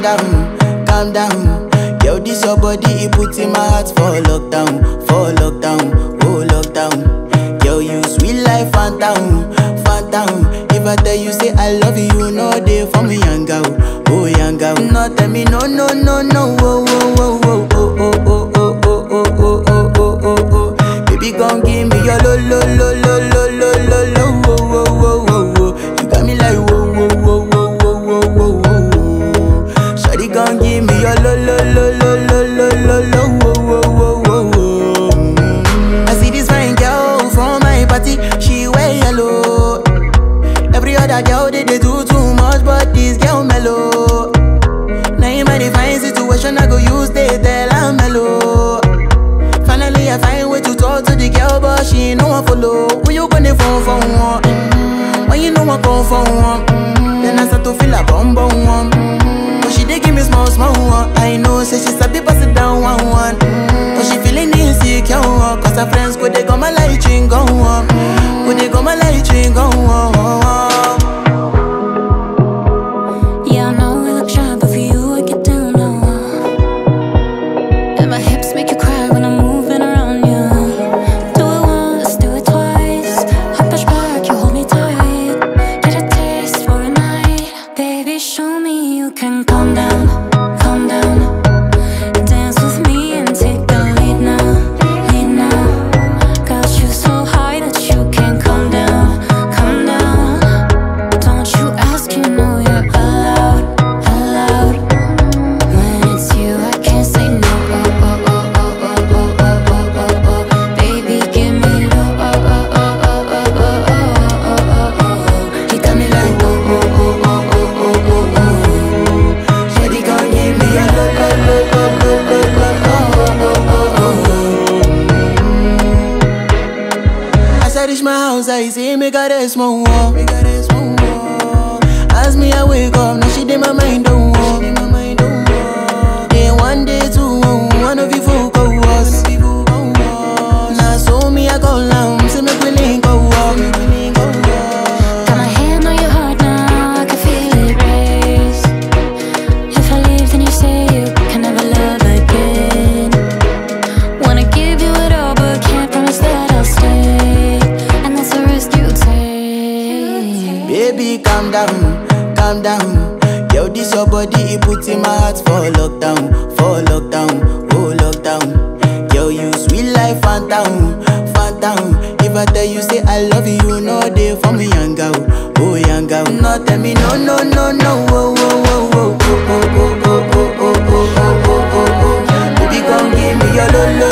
calm down, calm down. Yo, this your body, it puts in my heart for lockdown, for lockdown, oh lockdown. Yo, you sweet life, phantom, phantom. If I tell you say I love you, you know they for me, young girl, oh young girl. No, tell me no, no, no, no, oh, oh, oh, oh, oh, oh, oh, oh, oh, oh, oh, oh, oh, oh. Baby, gon' give me your lo, lo, lo, lo, lo, lo, lo, lo, oh, oh, oh, oh, oh. You got me like whoa, whoa, whoa, whoa, whoa, whoa, whoa, whoa. Shawty gon' give me your lo, lo, lo, lo, lo, lo, lo, lo, oh, oh, oh, oh, oh. Mm. I see this fine girl from my party, she wear yellow. Every other girl they, they do too much, but this girl mellow. Now in my divine situation, I go use they tell I'm mellow. Finally, I find way to talk to the girl, but she ain't no one follow. Who you gonna phone for one? Mm-hmm. When you know I come for one, mm-hmm. then I start to feel a bum bum one. Mm-hmm. But she dey give me small small one. I know, say she sabi pass it down one one. Mm-hmm. But she feeling insecure, one. cause her friends go they go my light ring go on, go they go my light ring go on. Yeah, I know we look shy, but for you I get down low. And my hips make you cry when I'm moving around you. Do it once, do it twice. I push back, you hold me tight. Get a taste for a night, baby. Show me you can calm down, calm down. Dance with me and take the lead now, lead now. Got you so high that you can't come down, come down. Don't you ask, you know you're allowed, allowed. When it's you, I can't say no. Oh oh oh oh oh oh oh oh oh oh. Baby, give me low. Oh oh oh oh oh oh oh oh oh oh. You got me like oh oh oh oh oh oh oh oh. Shawty gon' give me a lo lo lo lo lo lo lo oh oh oh oh. As I reach my house, I see me got a small wall. Me got a small wall. As me I wake up, now she did my mind don't walk. Then one day two, one of you folk go was. Now so me I go down, see me willing go walk. Got my hand on your heart now, I can feel it race. If I leave, then you say you can never love again. Wanna give you it all, but can't promise that I'll stay. And that's the risk you take. Baby, calm down, calm down. Yo, this your body, it puts in my heart for lockdown, for lockdown, oh lockdown. Yo, you sweet life, phantom, phantom. If I tell you say I love you, you know they for me, young girl, oh young girl. No, tell me no, no, no, no, oh, oh, oh, oh, oh, oh, oh, oh, oh, oh, oh, oh, oh, oh. Baby, come give me your lo, lo,